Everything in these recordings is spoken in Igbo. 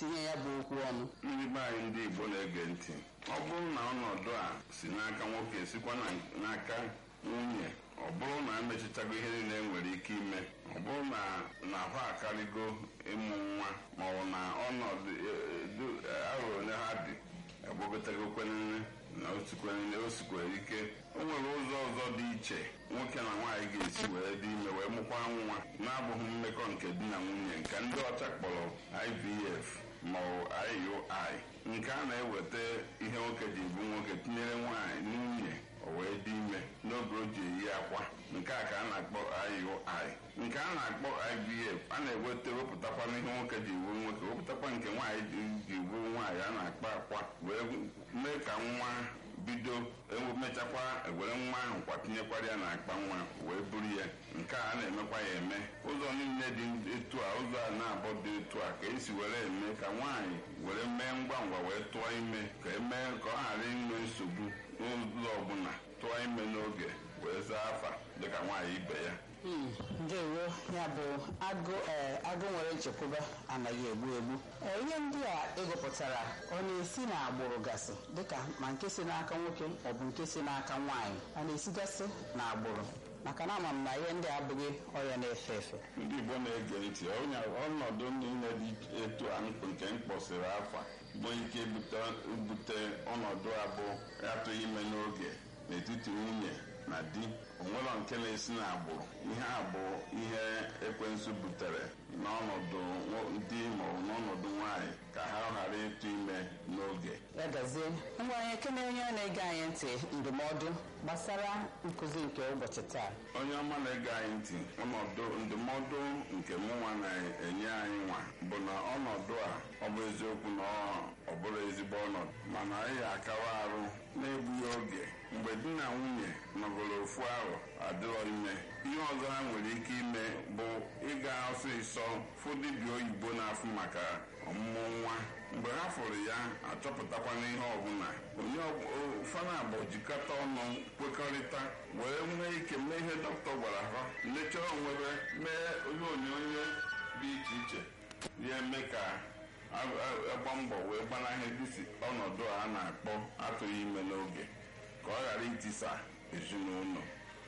tinye ya bụ okwu ọnụ ndị be anyị ndị igbo na-ege ntị ọ bụrụ na ọnọdụ a si n'aka nwoke sikwa na- n'aka nwunye ọ bụrụ na emechichago ihe niile e nwere ike ime ọ bụrụ na na ahụ akarịgo ịmụ nwa maọbụ na ọnọdụ e- du- arọ ole ha dị agbagotagokwenene na osikwenene o sikwere ike o nwere ụzọ ọzọ dị iche nwoke na nwaanyị ga-esi wee dị ime wee mụkwa nwa na-abụghị mmekọ nke di na nwunye nke ndị ọcha kpọrọ IVF maọbụ IUI nke a na-eweta ihe nwoke ji bụ nwoke tinyere nwaanyị nwunye o wee dị ime n'oge o ji eyi akwa nke a ka a na-akpọ IUI nke a na-akpọ IVF a na-eweta wepụtakwa ihe nwoke ji bụrụ nwoke wepụtakwa nke nwaanyị ji- ji bụrụ nwaanyị a na-akpa akwa wee mee ka nwa bido emechakwa ewere nwa ahụ kwatinyekwara ya n'akpa nwa wee buru ya nke a na-emekwa ya eme ụzọ niile dị etu a ụzọ a na-abọ dị etu a ka esi were eme ka nwaanyị were mee ngwa ngwa wee tụọ ime ka emee ka ọ ghara inwe nsogbu n'ụzọ ọbụla tụọ ime n'oge wee zaa afa dịka nwaanyị ibe ya Hmm, ndewo ya bụ agụ ee, agụ nwere nchekwube anaghị egbu egbu Ee, ihe ndị a ịgụpụtara ọ na-esi n'agbụrụ gasị dịka ma nke si n'aka nwoke maọbụ nke si n'aka nwaanyị a na-esigasị n'agbụrụ maka na ama m na ihe ndị a abụghị ọrịa na-efe efe ndị igbo na-ege ntị onye ọnọdụ niile dị etu a mkp- nke mkpọsịrị afa bụ ike ibute ibute ọnọdụ abụ atụghị ime n'oge n'etiti nwunye na di onwero nke na-esi n'agbụrụ ihe a bụ ihe ekwensu butere n'ọnọdụ nwo- di maọbụ n'ọnọdụ nwaanyị ka ha ghara ịtụ ime n'oge ya gazie ngwa anyị ekene onye na-ege anyị ntị ndụmọdụ gbasara nkụzi nke ụbọchị taa onye ọma na-ege anyị ntị ọnọdụ ndụmọdụ nke mụnwa na-enye anyị nwa bụ na ọnọdụ a ọ bụ eziokwu na ọ- ọ bụrụ ezigbo ọnọdụ mana anyị akawa arụ na-egbughị oge mgbe di na nwunye nọgoro ofu ahụ adịrọ ime ihe ọzọ ha nwere ike ime bụ ịga ọsịsọ fụ dibịa oyibo na-afụ maka ọmụmụ nwa mgbe ha fụrụ ya achọpụtakwana ihe ọbụla onye fana abụ jikọta ọnụ kwekọrịta wee nwee ike mee ihe dọkịta gwara ha lechaa onwebe mee ihe onyonyo dị iche iche ya eme ka a- a- agba mbọ wee gbanahị dịsi ọnọdụ a na-akpọ atụghị ime n'oge ka ọ ghara itisa ezinụlọ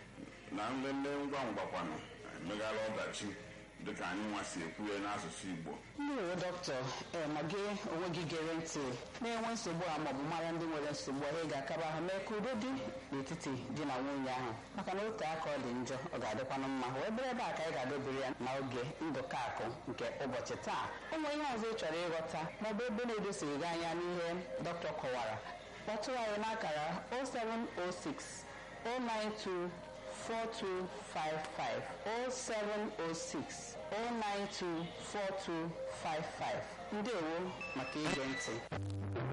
na nlele ngwa ngwakwanụ emeghara ọdachi dịka anyị nwa si ekwu ya n'asụsụ Igbo ndị uwe dọkịta ee ma gị onwe gị gere ntị na-enwe nsogbu a maọbụ mara ndị nwere nsogbu ahụ ị ga-akaba ahụ mee ka udo dị n'etiti di na nwunye ahụ maka na otu aka ọ dị njọ ọ ga-adịkwanụ mma wee bere ebe a ka anyị ga-adobere ya n'oge ndụka akụ nke ụbọchị taa o nwere ihe ọzọ ị chọrọ ịghọta maọbụ ebe na-edosighị gị anya n'ihe dọkịta kọwara kpọtụrụ anyị n'akara 0706 092 4255 0706 092 4255 ndewo maka ige ntị